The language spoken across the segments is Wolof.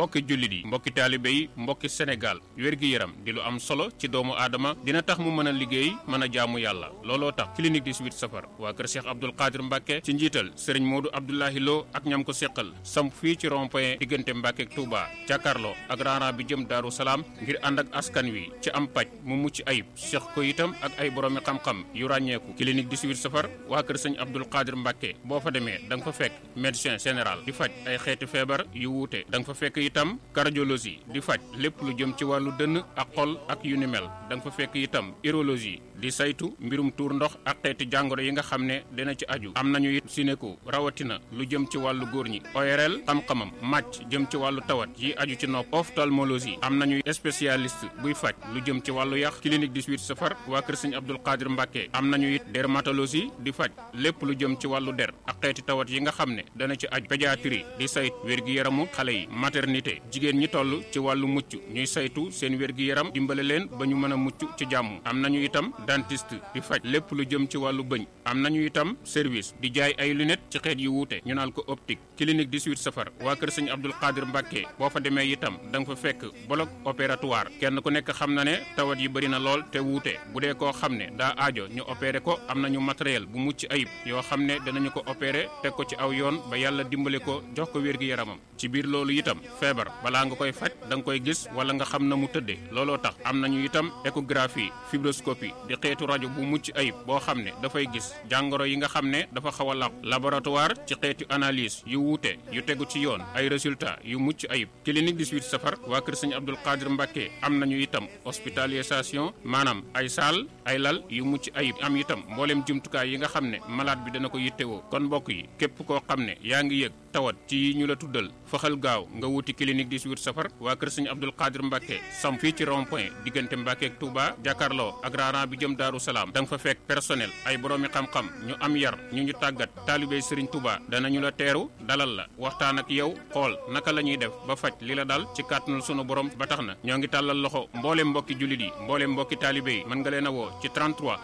mbokki jullit yi mbokki taalibe yi mbokki Sénégal wér-gi-yaram di lu am solo ci doomu aadama dina tax mu mën a liggéey mën a jaamu yàlla looloo tax clinique 18 safar waa kër Cheikh Abdoul Qadir Mbacke ci njiital sëriñ Modou Abdoulahi Lo ak ñam ko seqal samp fii ci rond point diggante Mbacke ak Touba jàkkaarloo ak raaraan bi jëm Daaru Salaam ngir ànd ak askan wi ci am paj mu mucc ayib seq ko itam ak ay boroomi xam-xam yu ràññeeku clinique 18 safar waa kër sëñ Abdoul Qadir Mbacke boo fa demee da nga fa fekk médecin général di faj ay xeeti feebar yu wuute da nga fa fekk itam cardiologie di faj lépp lu jëm ci wàllu dënn ak xol ak yu ni mel da nga fa fekk itam urologie di saytu mbirum tuur ndox ak xeeti jàngoro yi nga xam ne dina ci aju am nañu it sinéko rawatina lu jëm ci wàllu góor ñi ORL xam-xamam màcc jëm ci wàllu tawat yi aju ci nopp ophtalmologie am nañu spécialiste buy faj lu jëm ci wàllu yax clinique 18 safar waa kër sëñ Abdoul Qadir Mbacke am nañu it dermatologie di faj lépp lu jëm ci wàllu der ak xeeti tawat yi nga xam ne dana ci aju pédiatrie di saytu wér-gi-yaramu xale yi maternité jigéen ñi toll ci wàllu mucc ñuy saytu seen wér-gi-yaram dimbale leen ba ñu mën a mucc ci jàmm am nañu itam dentiste di faj lépp lu jëm ci wàllu bëñ am nañu itam service di jaay ay lunettes ci xeet yu wuute ñu naan ko optique clinique 18 safar waa kër sëñ Abdoul Qadir Mbacke boo fa demee itam da nga fa fekk bloc opératoire kenn ku nekk xam na ne tawat yi bëri na lool te wuute bu dee koo xam ne daa aajo ñu opéré ko am nañu matériel bu mucc ayib yoo xam ne danañu ko opéré teg ko ci aw yoon ba yàlla dimbale ko jox ko wér-gi-yaramam ci biir loolu itam feebar balaa nga koy faj da nga koy gis wala nga xam na mu tëddee looloo tax am nañu itam échographie fibroscopie di xeetu rajo bu mucc ayib boo xam ne dafay gis jàngoro yi nga xam ne dafa xaw a làqu laboratoire ci xeetu analyse yu wuute yu tegu ci yoon ay résultats yu mucc ayib clinique 18 safar waa kër sëñ Abdoul Qadir Mbacke am nañu itam hospitalisation maanaam ay saal ay lal yu mucc ayib am itam mboolem jumtukaay yi nga xam ne malade bi dana ko yittewoo kon mbokk yi képp koo xam ne yaa ngi yëg tawat ci yi ñu la tuddal faxal gaaw nga wuti clinique 18 safar waa kër sëñ Abdoul Qadir Mbacke sam fii ci rond point diggante Mbacke ak Touba jàkkaarloo ak raaraan bi jëm Daaru Salaam da nga fa fekk personnel ay boroomi xam-xam ñu am yar ñu ñu tàggat taalibey Serigne Touba danañu la teeru dalal la waxtaan ak yow xool naka la ñuy def ba faj li la dal ci kàttanul sunu borom ba tax na ñoo ngi tàllal loxo mboolem mbokki jullit yi mboolem mbokki taalibe yi mën nga leen a woo ci 33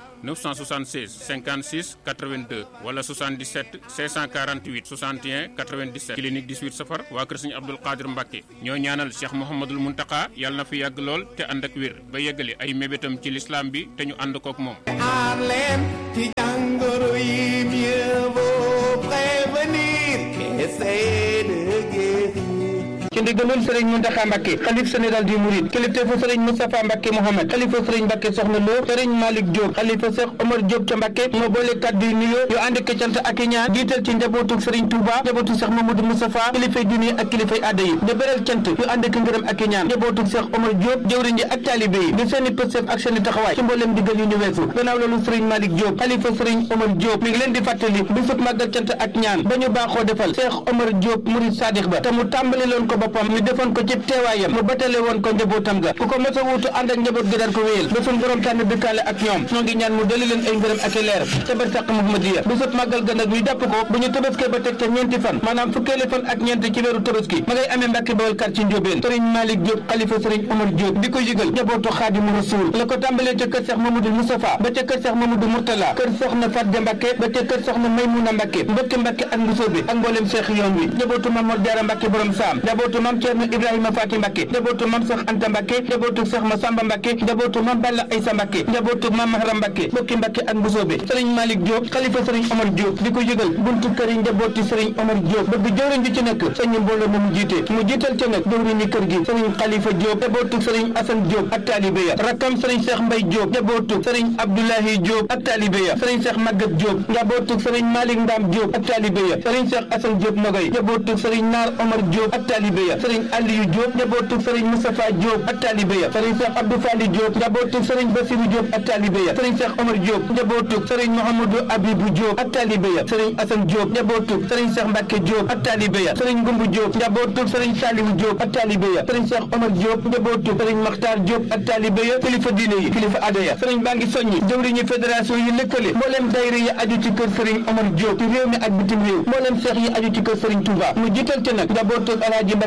976 56 82 wala 77 648 61 97 clinique 18 safar waa kër Sëñ Abdoul Qadir Mbacke ñoo ñaanal Cheikh Mouhamadul Muntaka yàlla na fi yàgg lool te ànd ak wér ba yeggali ay mébétam ci lislaam bi te ñu ànd kook moom. aar leen ci jàngoro yi mieux vaut prévenir qu'essayer de guérir. ci ndigalul sëriñ Mountakha Mbacké xalif général du Mouride kilifteefu sëriñ Moustapha Mbacké Mohamed xalifa sëriñ Mbacké Soxna Lo sëriñ Malick Diop xalifa Cheikh Omar Diop ca Mbacké moo boole kàddu yu nuyoo yu ànd ak cant ak i ñaan jiital ci njabootu sëriñ Touba njabootu Cheikh Mamadou Moustapha kilifay diine ak kilifay aada yi di beral cant yu ànd ak ngërëm ak i ñaan njabootu Cheikh Omar Diop jëwriñ ji ak taalibe yi di seeni pësëf ak seeni taxawaay ci mboolem digal yu ñu weesu gannaaw loolu sëriñ Malick Diop xalifa sëriñ Omar Diop mi ngi leen di fàttali bisub màggal cant ak ñaan ba ñu baaxoo defal Cheikh Omar Diop Mouride Sadikh ba te mu tàmbali loon ko boppam ñu defoon ko ci teewaayam mu batale woon ko njabootam ga ku ko mos a wuutu ànd ak njaboot gi daan ko wéyal ba suñ borom tànn dëkkaale ak ñoom ñoo ngi ñaan mu dali leen ay ngërëm ak i leer ca barsàq Muhammadiya bisub màggal ga nag ñu jàpp ko bu ñu tëbaskee ba teg ca ñeenti fan maanaam fukkeeli fan ak ñeent ci weeru tëbaski ma ngay amee Mbàkke Bawol kar ci Njóobeen sëriñ Malick Diop xalifa sëriñ Omar Diop di ko yëgal njabootu Xaadimu Rasuul la ko tàmbalee ca kër Cheikh Mamadou Moustapha ba ca kër Cheikh Mamadou Mourtala kër soxna Fatja Mbàkke ba ca kër soxna Maymuna Mbàkke mbokki Mbàkke ak Mbusoobe ak mboolem Cheikh yoon wi njabootu Mam Mor Jaara Mbàkke borom saam njabootu Mam Ceerno Ibrahima Faati Mbàkke njabootu mam Seex Anta Mbàkke njabootu Seex Masamba Mbàkke njabootu mam Balla Aysa Mbàkke njabootu mam Mahram Mbàkke bokki Mbàkke ak Mbusoobe sëriñ Malick Diop xalifa sëriñ Omar Diop di ko yëgal buntu kër yi njabooti sëriñ Omar Diop bëgg jëwriñ ji ci nekk sëñ mbooloo mu mu jiite mu jiital ca nag jëwriñu kër gi sëriñ Xalifa Diop njabootu sëriñ Asan Diop ak taalibe ya rakkam sëriñ Seex Mbay Diop njabootu sëriñ Abdoulahi Diop ak taalibe ya sëriñ Seex Magat Diop njabootu sëriñ Malick Ndam Diop ak taalibe ya sëriñ Seex Asan Diop Nogay njabootu sëriñ Naar Omar Diop ak taalibe ya sëriñ Aliyu Diop njabootu sëriñ Moustapha Diop ak taalibe ya sëriñ Cheikh Abdou Fali Diop njabootu sëriñ Bassirou Diop ak taalibe ya sëriñ Cheikh Omar Diop njabootu sëriñ Mouhamadou Abibou Diop ak taalibe ya sëriñ Assane Diop njabootu sëriñ Cheikh Mbacke Diop ak taalibe ya sëriñ Ngumbu Diop njabootu sëriñ Saliou Diop ak taalibe ya sëriñ Cheikh Omar Diop njabootu sëriñ Makhtar Diop ak taalibe ya kilifa diine yi kilifa aada ya sëriñ baa ngi soññi jëwriñu fédération yi lëkkale mbooleem dayra yi aju ci kër sëriñ Omar Diop ci réew mi ak bitim réew mbooleem seex yi aju ci kër sëriñ Touba mu jiital ci nag njabootu Alaaji Mbacke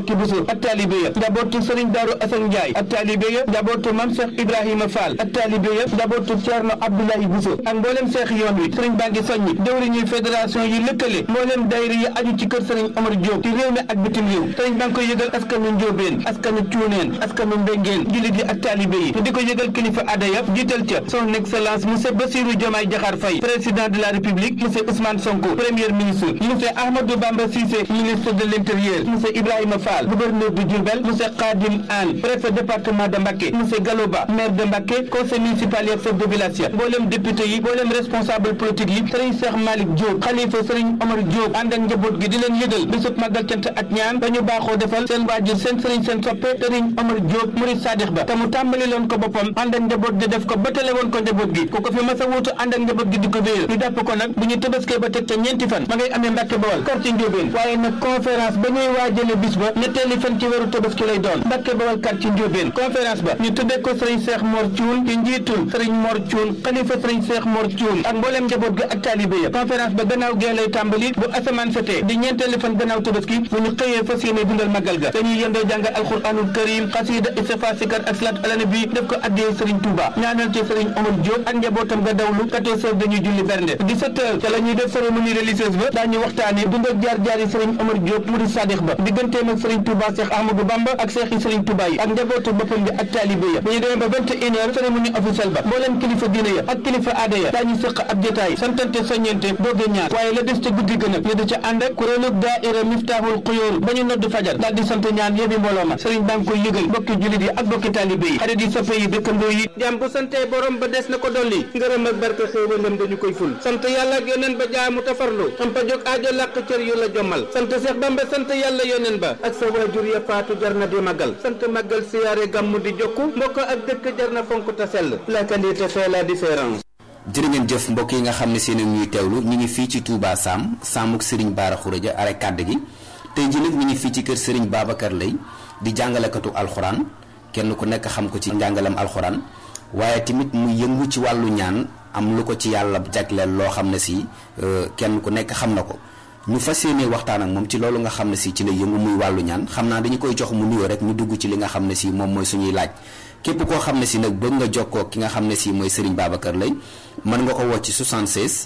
Mbacke Bousso ak taalibe ya njabootu Serigne Darou Assane Ndiaye ak taalibe ya njabootu Mame Cheikh Ibrahima Fall ak taalibe ya njabootu Thierno Abdoulaye Bousso ak mboolem seex yoon wi Serigne baa ngi soññi jëwriñuy fédération yi lëkkale mboolem daayira yi aju ci kër Serigne Omar Diop ci réew mi ak bitim réew Serigne baa ngi koy yëgal askanu Njóobeen askanu Cuuneen askanu Mbengeen jullit yi ak taalibe yi di ko yëgal kilifa aada ya jiital ca son excellence monsieur Bassirou Diomaye Diakhar Faye président de la République monsieur Ousmane Sonko premier ministre monsieur Ahmadou Bamba Cissé ministre de l'Intérieur monsieur Ibrahima Fall gouverneur de Diourbel monsieur Khadim Anne préfet département de Mbacké monsieur Galoba maire de Mbacké conseil municipal yi ak chef de village ya mboolem député yi mboolem responsable politique yi Serigne Cheikh Malick Diop xalifa Serigne Omar Diop ànd ak njaboot gi di leen yëgal bisub màggal cant ak ñaan dañu baaxoo defal seen waajur seen Serigne seen soppe Serigne Omar Diop murid sadix ba te mu tàmbali loon ko boppam ànd ak njaboot gi def ko batale woon ko njaboot gi ku ko fi mas a wuutu ànd ak njaboot gi di ko wéyal ñu jàpp ko nag bu ñu tëbaskee ba teg ca ñeenti fan ma ngay amee Mbàkke Bawal quartier Njóobeen waaye nag conférence ba ñuy waajale bis ba ñetteeli fan ci weeru tëbaski lay doon Mbàkke Bawal quartier Njóobeen conférence ba ñu tuddee ko sëriñ Cheikh Mor Thioune ci njiitul sëriñ Mor Thioune xalifa sëriñ Cheikh Mor Thioune ak mbooleem njaboot ga ak taalibe ya conférence ba gannaaw gee lay tàmbali bu asamaan setee di ñeenteeli fan gannaaw tëbaski bu ñu xëyee fas yéene dundal magal ga dañuy yendoo jàng alxuraanul karim xasida istighfar sikar ak salaat ala nabi def ko addee sëriñ Touba ñaanal ci sëriñ Omar Diop ak njabootam ga dawlu 14 heures dañuy julli bernde 17 heures ca la ñuy def cérémonie religieuse ba daañu waxtaane dund ak jaar-jaar yi sëriñ Omar Diop murid sadix ba digganteem ak sëriñ Touba Cheikh Ahmadou Bamba ak Cheikh yi sëriñ Touba yi ak njabootu boppam bi ak taalibe ya bu ñu demee ba 21 heures cérémonie officielle ba mbooleem kilifa diine ya ak kilifa aada ya daañu sëq ab jotaay santante soññente dooge ñaan waaye la des ca guddi gën a ñu di ca ànd ak kuréelug daaira Miftahul Xuyoor ba ñu nodd fajar daal di sant ñaan yébi mbooloo ma sëriñ baa ngi koy yëgal bokki jullit yi ak bokki taalibe yi xarit yi soppe yi dëkkandoo yi jàmm bu sante borom ba des na ko dolli ngërëm ak barke xéewalam dañu koy ful sant yàlla ak yoneen ba jaamu tafarlu am pa jóg aajo làq cër yu la jommal sant Seex Bamba sant yàlla yoneen ba ak sa waajur ya faatu jar na di màggal sant màggal siyaare gàmmu di jokku mbokk ak dëkk jar na fonk ta sell la qualité fait la différence jërë ngeen jëf mbokk yi nga xam ne seen ñuy teewlu ñu ngi fii ci Touba Sam Samuk Serigne Bara Khourédia are kàdd gi tey ji nag ñu ngi fii ci kër Serigne Babacar Lay di jàngalekatu alxuraan kenn ku nekk xam ko ci njàngalam alxuraan waaye tamit mu yëngu ci wàllu ñaan am lu ko ci yàlla jagleel loo xam ne si kenn ku nekk xam na ko ñu fas yéene waxtaan ak moom ci loolu nga xam ne si ci la yëngu muy wàllu ñaan xam naa dañu koy jox mu nuyoo rek ñu dugg ci li nga xam ne si moom mooy suñuy laaj képp koo xam ne si nag bëgg nga jokkoo ki nga xam ne si mooy Serigne Babacar Lay mën nga ko woo ci 76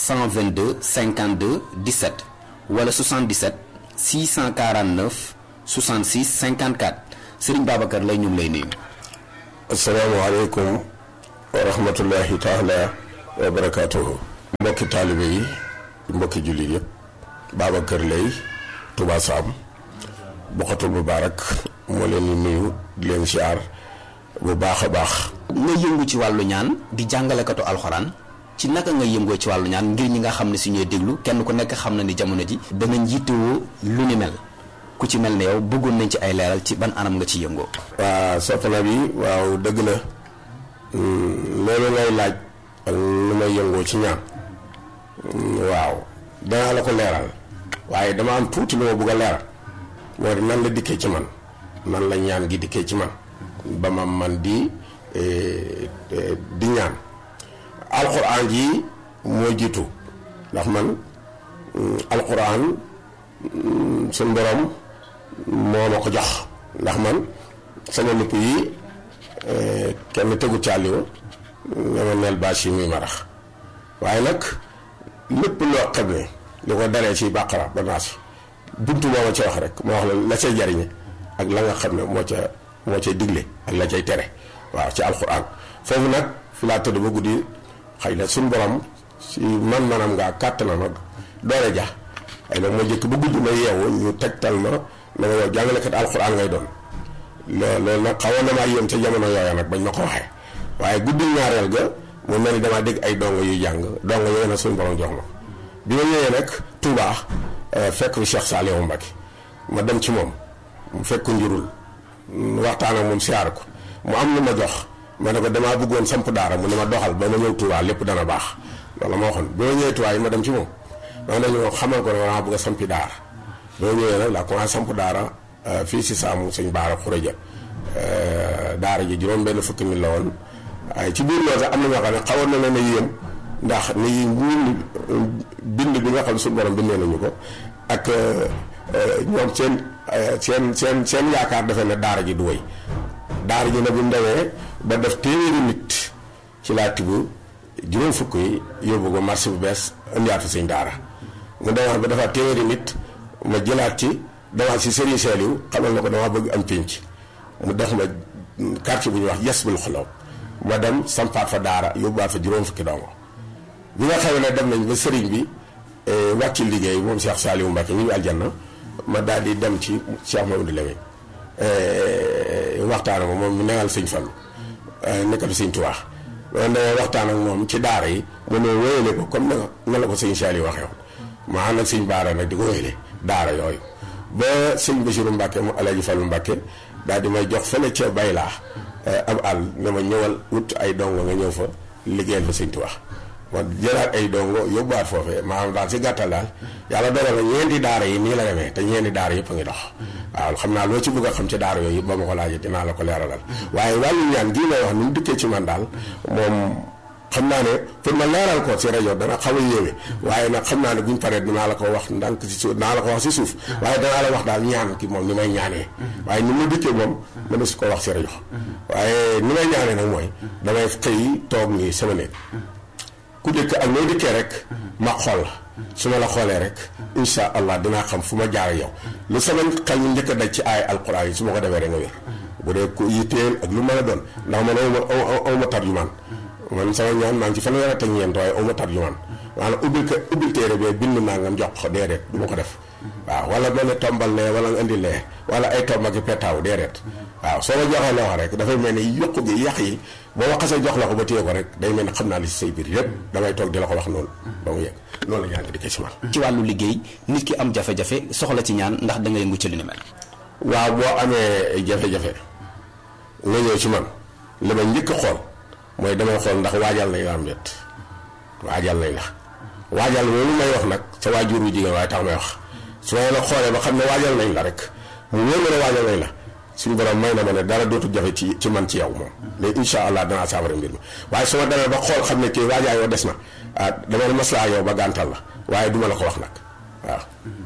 122 52 17 wala 77 649 66 54 Serigne Babacar Lay ñu ngi lay nuyu. asalaamaaleykum wa rahmatullahi taala wa barakaatuhu mbokki taalibe yi mbokki jullit yëpp Babacar Lay Touba Sam Bokhatul Mubaarak moo leen di nuyu di leen siyaar bu baax a baax nga yëngu ci wàllu ñaan di jàngalekatu alxuraan ci naka nga yëngoo ci wàllu ñaan ngir ñi nga xam ne si ñooy déglu kenn ku nekk xam na ni jamono ji dana njiitewoo lu ni mel ku ci mel ne yow bëggoon nañ ci ay leeral ci ban anam nga ci yëngoo waa soppana bi waaw dëgg la loolu ngay laaj ak lu may yëngoo ci ñaan waaw danaa la ko leeral waaye dama am tuuti lu ma bëgg a leeral moo di nan la dikkee ci man nan la ñaan gi dikkee ci man ba ma man di di ñaan alxuraan ji moo jiitu ndax man alxuraan suñ borom moo ma ko jox ndax man sama nupp yi kenn tegu caaliwu nga ma neel bâche yi muy marax waaye nag lépp loo xam ne li ko daree ci bàqara ba naas buntu moo ma ca wax rek moo wax la la cay jariñe ak la nga xam ne moo ca moo cay digle ak la cay tere waaw ci alxuraan foofu nag fi laa tëdd ba guddi xëy na suñ borom si man manam ngaa kàttanam ak doole ja ay nag moo jëkk ba guddi ma yeewu ñu tegtal ma na ma yow jàngalekat alxuraan ngay doon loolu nag xawoon na maa yéem ca jamono yooya nag bañ ma ko waxee waaye guddi ñaareel ga mu mel ni damaa dégg ay dongo yuy jàng dongo yooyu nag suñ borom jox ma bi ma ñëwee nag Touba fekk fi Cheikh Saliou Mbacké ma dem ci moom mu fekk njurul waxtaan ak moom siyaar ko mu am lu ma jox ma ne ko damaa bëggoon samp daara mu ne ma doxal ba ma ñëw Touba lépp dana baax loolu ma waxoon bi ma ñëwee Touba yi ma dem ci moom ma ne ñu xamal ko ne damaa bëgg a sampi daara bi ma ñëwee nag laa commencé samp daara fii si saamu sëñ Baara Khourédia daara ji juróom benn fukki mi la woon waaye ci biir loolu sax am na ñoo xam ne xawoon na leen a yéem ndax ni ñun bind bi nga xam ne suñu borom bindee nañu ko ak ñoom seen seen seen seen yaakaar defe ne daara ji du wéy daara ji nag bu mu demee ba def téeméeri nit ci laa tibb juróom fukk yi yóbbu ko marché bu bees indiwaat fa sëñ daara mu demaat ba dafa téeméeri nit ma jëlaat ci demaat si sëriñ Saliou xamal na ko dama bëgg am pénc mu def ma quartier bu ñuy wax yes bul xolow ma dem sampaat fa daara yóbbuwaat fa juróom fukki dongo bi nga xam ne dem nañ ba sëriñ bi wàcc liggéey moom Cheikh Saliou Mbacke ñu ngi aljanna ma daal di dem ci Cheikh Mamadou Lamine waxtaan ak moom mu newal sëñ Fallu nekkatu sëñ Tuubaa loolu damay waxtaan ak moom ci daara yi mu ne wéyale ko comme na na la ko sëñ Saliou waxee woon ma ànd ak sëñ Baara nag di ko wéyale daara yooyu ba sëñ Basiru Mbacke mu Alaaji Fallu Mbacke daal di may jox fële ca Baylaa ab àll ne ma ñëwal wut ay dongo nga ñëw fa liggéeyal fa sëñ Tuubaa ma jëlaat ay dongo yóbbuwaat foofee maanaam daal si gàttal daal yàlla dogal na ñeenti daara yi nii la demee te ñeenti daara yëpp a ngi dox waaw xam naa loo ci bëgg a xam ci daara yooyu yëpp ba ma ko laajee dinaa la ko leeralal waaye wàllu ñaan gii may wax ni mu dikkee ci man daal moom xam naa ne pour ma leeral ko si rajo dana xaw a yéeme waaye nag xam naa ne buñ paree dinaa la ko wax ndànk si suuf dinaa la ko wax si suuf waaye danaa la wax daal ñaan ki moom ni may ñaanee waaye ni ma dikkee moom mëna su ko wax si rajo waaye ni may ñaanee nag mooy damay xëy toog nii sama néeg ku dëkk ak noo dikkee rek ma xool la su ma la xoolee rek insha allah dinaa xam fu ma jaar ak yow lu sama xel ñu njëkk a daj ci ay alquran yi su ma ko defee rek nga wér bu dee ku yitteel ak lu mën a doon ndax man aw ma aw ma tarjumaan man sama ñaan maa ngi ci fanweer ak ñeent waaye aw ma tarjumaan maanaam ubbil ko ubbil téere bee bind naa nga jox ko déedéet du ma ko def waaw wala mel ne tombal lee wala nga indi lee wala ay tomb ak i petaaw déedéet waaw soo ma joxee loo rek dafay mel ni yokku gi yàq yi boo ma xasee jox la ko ba téye ko rek day mel ni xam naa li si say biir yëpp damay toog di la ko wax noonu ba mu yegg noonu la ñaan di ko si man ci wàllu liggéey nit ki am jafe-jafe soxla ci ñaan ndax da nga yëngu ci lu ni mel. waaw boo amee jafe-jafe nga ñëw ci man li ma njëkk a xool mooy damay xool ndax waajal nañ la am déet waajal nañ la waajal loolu may wax nag sa waajur wu jigéen waaye tax may wax su ma la xoolee ba xam ne waajal nañ la rek mu wóor ma ne waajal nañ la suñu borom may na ma ne dara dootu jafe ci ci man ci yow moom léegi incha allah danaa saafara mbir mi waaye su ma demee ba xool xam ne kii waajaa yoo des na ah dama ne maslaa yow ba gàntal la waaye duma la ko wax nag waaw.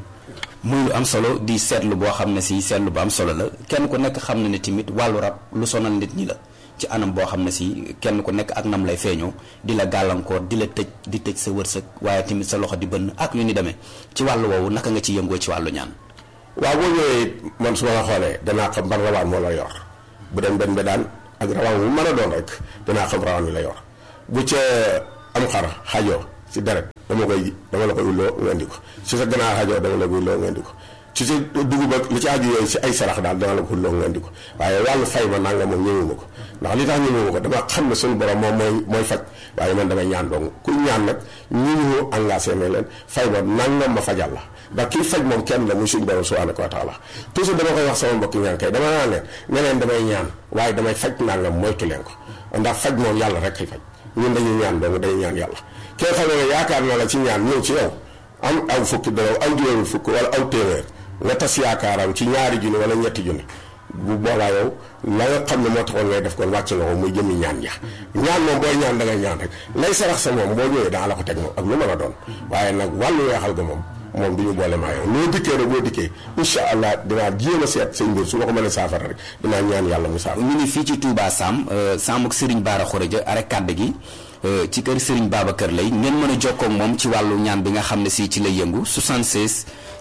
muy lu am solo di seetlu boo xam ne si seetlu bu am solo la kenn ku nekk xam na ne tamit wàllu rab lu sonal nit ñi la ci anam boo xam ne si kenn ku nekk ak nam lay feeñoo di la gàllankoor di la tëj di tëj sa wërsëg waaye tamit sa loxo di bënn ak yu ni demee ci wàllu woowu naka nga ci yëngoo ci wàllu ñaan. waaw boo ñëwee man su ma la xoolee danaa xam ban rawaan moo la yor bu dem benn daan ak rawaan bu mën a doon rek danaa xam rawaan wi la yor bu ca am xar xajoo si deret dama koy dama la koy ulloo nga indi ko si sa ganaar xajoo dama la koy ulloo nga indi ko ci sa dugub ak li ci aju yooyu si ay sarax daal dama la ko ulloo nga indi ko waaye wàllu fay ma nanga moom ñëwuma ko ndax li tax ñëwuma ko dama xam ne suñu borom moom mooy mooy faj waaye man damay ñaan dong ku ñaan nag ñu ñu engagé ne leen fay ma nangam ma fajal la ndax kii faj moom kenn la muy suñu borom subhanahu wa taala toujours dama koy wax sama mbokki ñaan kay dama naan leen ne leen damay ñaan waaye damay faj nangam moytu leen ko ndax faj moom yàlla rek kay faj ñun dañuy ñaan dong dañuy ñaan yàlla kee xam ne yaakaar na la ci ñaan ñëw ci yow am aw fukki dërëm aw juróomi fukk wala aw téeméer nga tas yaakaaram ci ñaari junni wala ñetti junni bu boobaa yow la nga xam ne moo taxoon ngay def kon wàcc nga ko muy jëmi ñaan ja ñaan moom booy ñaan da ngay ñaan rek lay sarax sa moom boo ñëwee daa la ko teg moom ak lu mën a doon waaye nag wàllu weexal ga moom moom du ñu boole maa yow loo dikkee rek boo dikkee incha allah dinaa jéem a seet seen mbir su ma ko mënee saafara rek dinaa ñaan yàlla mu saafara. ñu ngi fii ci Touba Sam Sam ak Serigne Bara Khourédia arek kàdd gi ci kër Serigne Babacar lay ngeen mën a jokkoo ak moom ci wàllu ñaan bi nga xam ne si ci lay yëngu 76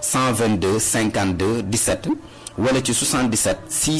122 52 17 wala ci 77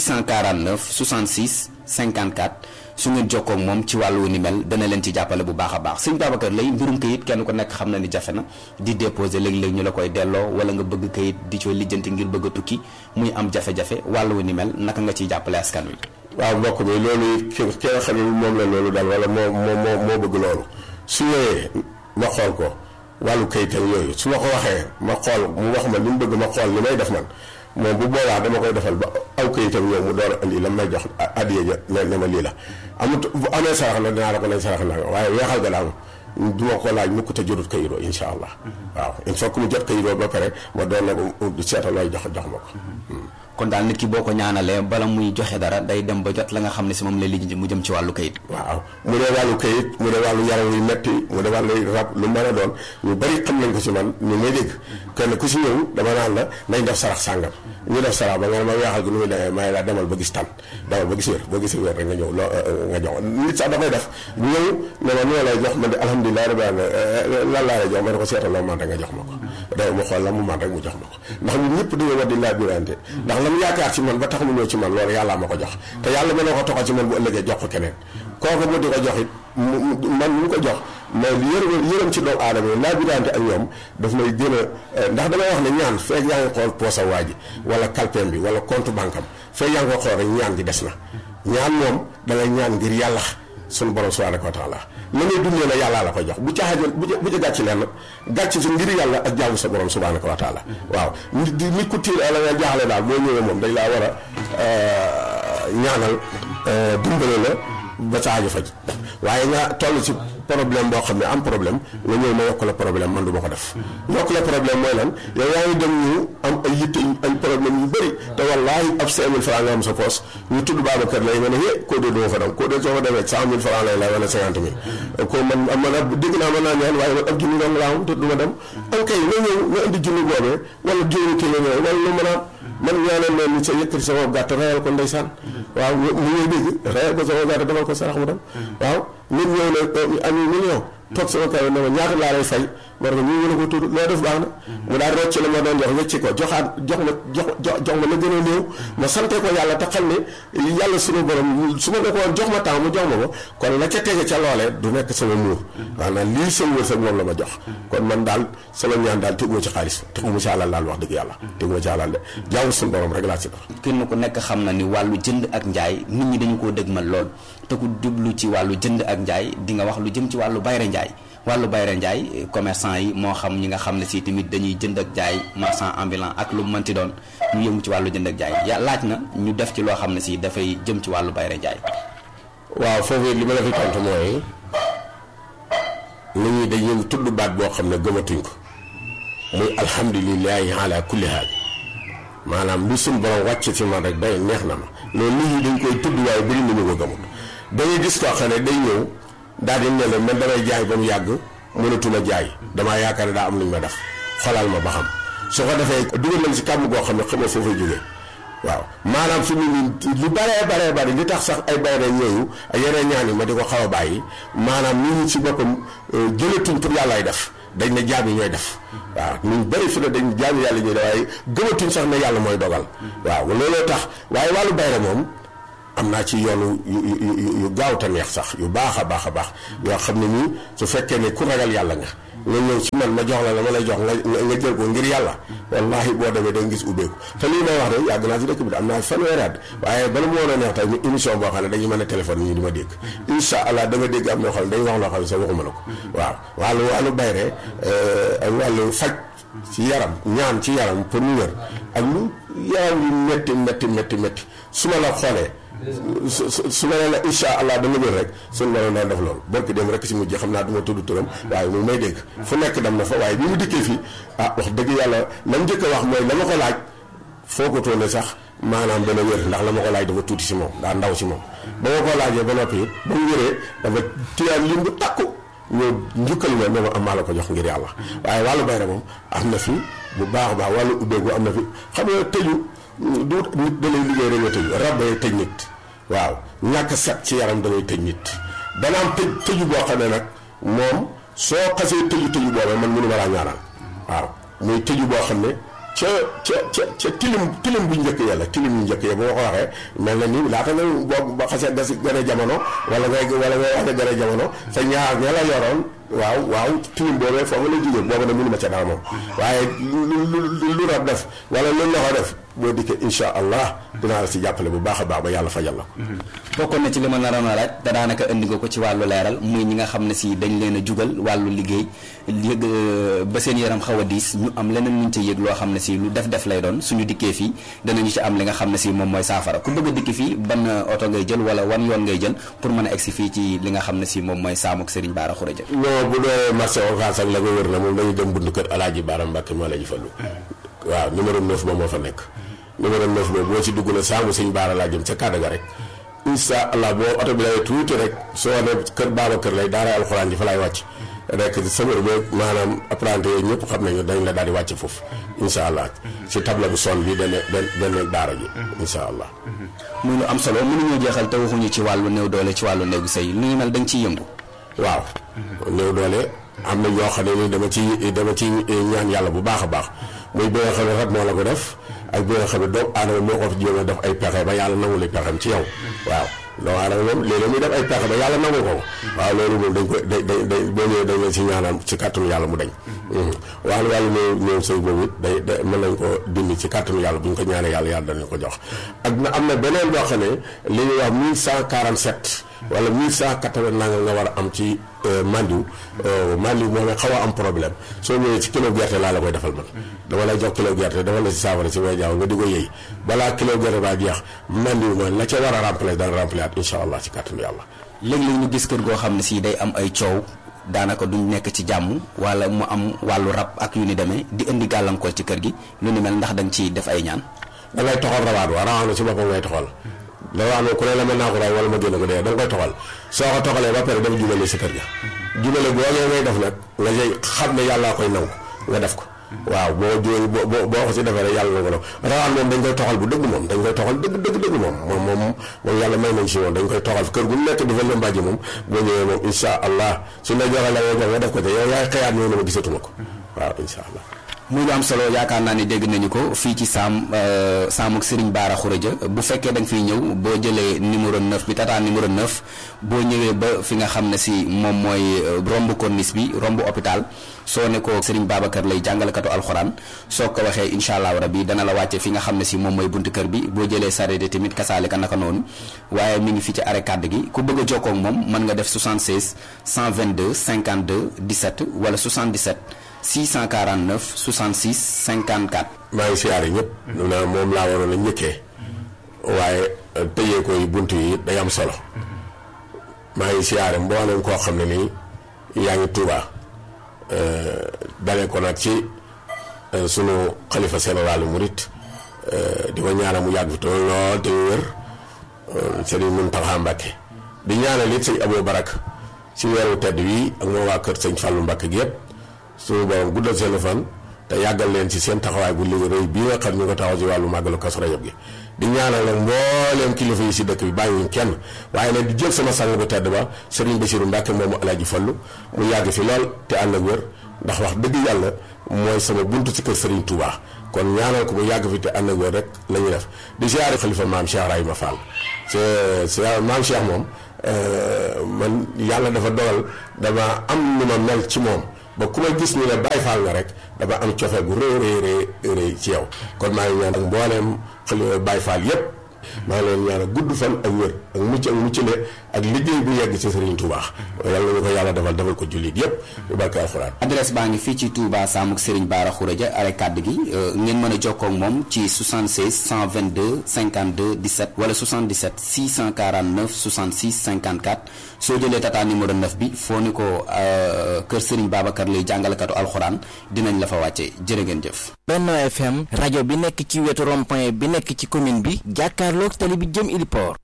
649 66 54 su ngeen jokkoo ak moom ci wàllu ni mel dana leen ci jàppale bu baax a baax Serigne Babacar lay mbirum kayit kenn ku nekk xam na ni jafe na di déposer léeg-léeg ñu la koy delloo wala nga bëgg kayit di cooy lijjanti ngir bëgg a tukki muy am jafe-jafe wàllu ni mel naka nga ciy jàppale askan wi. waaw mbokk mi loolu it ki ki nga xam ne moom la loolu daal wala moo moo moo moo bëgg loolu su ñëwee ma xool ko wàllu kayitam yooyu su ma ko waxee ma xool mu wax ma li mu bëgg ma xool li may def man moom bu boobaa dama koy defal ba aw kayitam ñëw mu door a indi la may jox addiya ja ne ne ma lii la amut bu amee sarax la dinaa la ko nañ sarax na waaye weexal ga daal du ma ko laaj mukk te jotut kayitoo incha allah waaw il faut que mu jot kayitoo ba pare ma doon na ko seetal looy jox jox ma ko kon daal nit ki boo ko ñaanalee bala muy joxe dara day dem ba jot la nga xam ne si moom lay lijjanti mu jëm ci wàllu kayit waaw mu dee wàllu kayit mu dee wàllu yaram yu metti mu dee wàllu rab lu mën a doon ñu bari xam nañ ko ci man ñu may dégg kenn ku si ñëw dama naan la nañ def sarax sàngam ñu def sarax ba nga ne ma weexal gi nu muy demee may la demal ba gis tan demal ba gis wér ba gis wér rek nga ñëw loo nga jox nit sax da koy def ñëw ne ma ñoo lay jox man de alhamdulilah rabbi alamin lan laa lay jox ma ne ko seetal loo man rek nga jox ma ko day mu xool la mu man rek mu jox ma ko ndax ñun ñëpp dañoo war di laa birante ndax la mu yaakaar ci man ba tax mu ñëw ci man loolu yàllaa ma ko jox te yàlla mën na ko toxal ci man bu ëllëgee jox ko keneen kooku mu di ko jox it man mu ko jox mais yërëm yërëm ci doomu aadama yi laa birante ak ñoom daf may gën a ndax damay wax ne ñaan feeg yaa ngi xool poosa waa ji wala kalpeem bi wala compte banque am feeg yaa ngi ko xool rek ñaan gi des na ñaan moom da ngay ñaan ngir yàlla sunu borom subhanahu wa taala la ngay dundee la yàllaa la ko jox bu caaxaan bu bu ca gàcc leen gàcc si ngir yàlla ak jaamu sa borom subhanahu wa taala waaw nit di nit ku tiir la nga jaaxle daal boo ñëwee moom dañ laa war a ñaanal dimbale la ba sa aajo faj waaye nga toll ci problème boo xam ne am problème nga ñëw ma yokk la problème man du ma ko def yokk la problème mooy lan yow yaa ngi dem ñu am ay yitte ay problème yu bëri te wallaahi ab cinq mille francs nga am sa poos ñu tudd Babacar lay nga ne hé koo dee duma fa dem koo dee soo fa demee cent mille francs lay lay wala cinquante mille ko man man ab dégg naa mën naa ñaan waaye man ab junni dong laa am te du ma dem am kay nga ñëw nga indi junni boobee wala juróomi téeméer wala lu mën a man ñaanal leen ni sa yëkkati sama gàtt rayal ko ndeysaan waaw mu ñuy dégg rayal ko sama gàtt defal ko sarax mu dem waaw nit ñëw ne ami million toog sama kaw ne ma ñaata laa lay fay ma ne ko ñu ngi ko tudd loo def baax na mu daal rocc la ma doon jox wecci ko joxaat jox ma jox jox ma la gën a néew ma sante ko yàlla te xam ne yàlla suñu borom su ma ne ko woon jox ma temps mu jox ma ko kon la ca tege ca loolee du nekk sama muur maanaam lii sama wërsëg moom la ma jox kon man daal sama ñaan daal teguma ci xaalis teguma ci alal daal wax dëgg yàlla teguma ci alal de jaamu suñu borom rek laa ci def kenn ku nekk xam na ni wàllu jënd ak njaay nit ñi dañu koo dëgmal lool te ku jublu ci wàllu jënd ak njaay di nga wax lu jëm ci wàllu bayre njaay wàllu bayre njaay commerçant yi moo xam ñi nga xam ne si tamit dañuy jënd ak jaay marchand ambulant ak lu mënti doon ñu yëngu ci wàllu jënd ak jaay ya laaj na ñu def ci loo xam ne si dafay jëm ci wàllu bayre njaay waaw foofu li ma la fi tontu mooy nit ñi dañuy tudd baat boo xam ne gëmatuñ ko muy alhamdulilahi ala kulli haal maanaam lu suñ borom wàcc ci man rek day neex na ma loolu nit ñi dañ koy tudd waaye bëri nañu ko gëmut dañuy gis koo xam ne day ñëw daal di ne la man damay jaay ba mu yàgg mënatuma jaay damaa yaakaar ne daa am lu ñu ma def xolal ma ba xam su ko defee dugal nañ si kàmm goo xam ne xamoo foo fay jógee waaw maanaam fi mu nii lu baree baree bari li tax sax ay bayre ñooyu ak yeneen ñaan yi ma di ko xaw a bàyyi maanaam nit ñi ci boppam jëlatuñ pour yàllaay def dañ ne jaam yi ñooy def waaw ñu bëri fi ne dañ jaam yàlla ñooy def waaye gëmatuñ sax ne yàlla mooy dogal waaw looloo tax waaye wàllu bayre moom am naa ci yoonu yu yu yu gaaw te neex sax yu baax a baax a baax yoo xam ne nii su fekkee ne ku ragal yàlla nga nga ñëw ci man ma jox la la ma lay jox nga nga jël ko ngir yàlla wallahi boo demee da nga gis ubbeeku te lii may wax de yàgg naa ci dëkk bi de am naa fanweeri at waaye bala mu woon a neex tey ñu émission boo xam ne dañu mën a téléphone ñu di ma dégg incha allah da nga dégg am ñoo xam ne dañu wax loo xam ne sax waxuma la ko waaw wàllu wàllu bayre ak wàllu faj ci yaram ñaan ci yaram pour ñu wér ak lu yaram yu métti métti métti métti su ma la xoolee su su su ma nee la incha allah da nga wér rek suñu borom daan def loolu barki dem rek si mujj xam naa du ma tudd turam waaye mu may dégg fu nekk dem na fa waaye bi mu dikkee fii ah wax dëgg yàlla la mu njëkk a wax mooy la ma ko laaj foo ko toone sax maanaam dana wér ndax la ma ko laaj dafa tuuti si moom daa ndaw si moom ba ma ko laajee ba noppi it ba mu wéree dafa tiyaan lim bu takku ñoo njukkal ma ne ma am maa la ko jox ngir yàlla waaye wàllu bayre moom am na fi bu baax a baax wàllu ubbeeku am na fi xam nga tëju du nit da lay liggéey rek nga tëju rab day tëj nit waaw ñàkk set ci yaram da ngay tëj nit dana am tëj tëju boo xam ne nag moom soo xasee tëju tëju boobee man mënu ma laa ñaanal waaw muy tëju boo xam ne ca ca ca ca tilim tilim bu njëkk ya la tilim bu njëkk ya boo ko waxee mel na ni laata nga boo ba xasee gas gën a jamono wala ngay wala ngay wax ne gën a jamono sa ñaar ña la yoroon waaw waaw tilim boobee foofu la jógee boobu nag mënu ma ca dara moom waaye lu lu lu rab def wala lu loxo def boo dikkee incha allah dinaa la si jàppale bu baax a baax ba yàlla fajal la bokkoon na ci li ma naroon a laaj te daanaka indi nga ko ci wàllu leeral muy ñi nga xam ne si dañ leen a jugal wàllu liggéey yëg ba seen yaram xaw a diis ñu am leneen luñ ca yëg loo xam ne si lu def def lay doon suñu dikkee fii danañu ci am li nga xam ne si moom mooy saafara ku bëgg a dikki fii ban oto ngay jël wala wan yoon ngay jël pour mën a egsi fii ci li nga xam ne si moom mooy saamuk Serigne Bara Khourédia non boo bu dee marché Ocass ak la nga wër na moom dañuy dem buntu kër Alaaji Baara Mbàkke moo la ji fallu waaw numéro 9 ba moo fa nekk numéro 9 ba boo ci dugg na saamu sëñ Baara laa jëm ca kàddu ga rek incha allah boo oto bi lay tuuti rek soo ne kër baaba kër lay daara alxuraan ji fa laay wàcc rek sëmër bi maanaam apprenti yooyu ñëpp xam nañu dañ la daal di wàcc foofu incha allah ci table bu son bi dana dana daara ji incha allah muy lu am solo mënuñoo jeexal te waxuñu ci wàllu néew doole ci wàllu néegu sëy lu ñu mel da nga ciy yëngu waaw néew doole am na ñoo xam ne ni dama ci dama ci ñaan yàlla bu baax a baax muy bi nga xam ne rek moo la ko def ak bi nga xam ne doomu aadama moo ko jéem a def ay pexe ba yàlla nangu li pexem ci yow waaw doomu aadama moom léeg-léeg muy def ay pexe ba yàlla nangu ko waaw loolu moom dañ ko day day day boo ñëwee dañ leen si ñaanal ci kàttanu yàlla mu dañ wàllu wàllu néew néew sëy boobu it day day mën nañ ko dindi ci kàttanu yàlla bu ñu ko ñaanee yàlla yàlla danañ ko jox ak na am na beneen boo xam ne li ñuy wax 1147 wala 1180 nanga nga war a am ci mandiw mandiw moom xaw a am problème soo ñëwee ci kilo gerte laa la koy defal man dama lay jox kilo gerte dafa la si saafara si way jaaw nga di ko yëy balaa kilo gerte baa jeex mandiw ma la ca war a remplacer dana remplacer at incha allah ci kàttanu yàlla léeg-léeg ñu gis kër goo xam ne si day am ay coow daanaka duñ nekk ci jàmm wala mu am wàllu rab ak yu ni demee di indi gàllankoor ci kër gi lu ni mel ndax da nga ciy def ay ñaan da ngay toxal rawaat wa rawaat na si boppam ngay toxal rawaat na ku ne la mën naa ko raay wala ma génn ko dee da nga koy toxal soo ko toxalee ba pare dama jubale si kër ga jubale boogee ngay def nag nga jëy xam ne yàllaa koy nangu nga def ko waaw boo jooy boo boo ko si defee rek yàlla na ko def rawaan moom dañ koy toxal bu dëgg moom dañ koy toxal dëgg dëgg dëgg moom moom moom moom yàlla may nañ si moom dañ koy toxal kër gu nekk di fa lëmbaaji moom boo ñëwee moom insha allah suñ la joxee la ngay jox nga def ko te yow yaay xëyaat ñëw na ma gisatuma ko waaw insha allah muy lu am solo yaakaar naa ni dégg nañu ko fii ci saam saamuk Serigne Bara Khourédia bu fekkee da nga fiy ñëw boo jëlee numéro 9 bi tata numéro 9 boo ñëwee ba fi nga xam ne si moom mooy romb corniche bi romb hôpital soo ne ko Serigne Babacar lay jàngalekatu alxuraan soo ko waxee incha allahu rabi dana la wàcce fi nga xam ne si moom mooy buntu kër bi boo jëlee sareet tamit kasaale ka naka noonu waaye mi ngi fi ci arrêt kàdd gi ku bëgg a jokkoo ak moom mën nga def 76 122 52 17 wala 77. 649 66 54. maa ngi siyaare ñëpp. na moom laa waroon a ñëkkee. waaye tëjee koy bunt yi day am solo. maa ngi siyaare mboolem koo xam ne nii yaa ngi Tuuba dalee ko nag ci sunu xalifa général murit di ko ñaanal mu yàgg fi te lool te wér Sëriñ Muntaxa Mbàkke di ñaanal it sëñ Abou Barak ci weeru tedd wi ak moo waa kër sëñ Fàllu Mbàkke gi yëpp. suñu borom guddal seen fan te yàggal leen ci seen taxawaay bu liggéey rëy bii nga xam ñu ko taxaw ci wàllu màggalu Kazu Rajab gi di ñaanal nag mbooleem kilifa yi si dëkk bi bàyyiwuñ kenn waaye nag di jël sama sang bu tedd ba Serigne Bassirou Mbacke moomu Alaaji Fallu mu yàgg fi lool te ànd ak wér ndax wax dëgg yàlla mooy sama buntu ci kër Serigne Touba kon ñaanal ko mu yàgg fi te ànd ak wér rek la ñuy def di siyaare xalifa maam Cheikh Rahima Fall c'est maam Cheikh moom man yàlla dafa dogal dama am nu ma mel ci moom ba ku ma gis ñu ne Baay Faal nga rek dama am cofeel gu rëy rëy rëy ci yow kon maa ngi ñaan ak mbooleem xale Baay Faal yépp maa ngi leen ñaan gudd fan ak wér ak mucc ak muccale ak liggéey bu yegg ci Serigne Touba yàlla ñu ko yàlla defal defal ko jullit yépp bu barke alxuraan adresse baa ngi fii ci Touba Samuk Serigne Bara Khourédia are kàdd gi ngeen mën a jokkoo ak moom ci 76 122 52 17 wala 77 649 66 54 soo jëlee tata numéro 9 bi foo ni ko kër Serigne Babacar lay jàngalekatu alxuraan dinañ la fa wàcce jërë ngeen jëf. Benno FM rajo bi nekk ci wetu rond-point bi nekk ci commune bi jàkkaarloog tali bi jëm Iliport.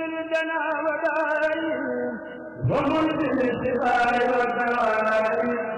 ومنزل الشفاء والدواء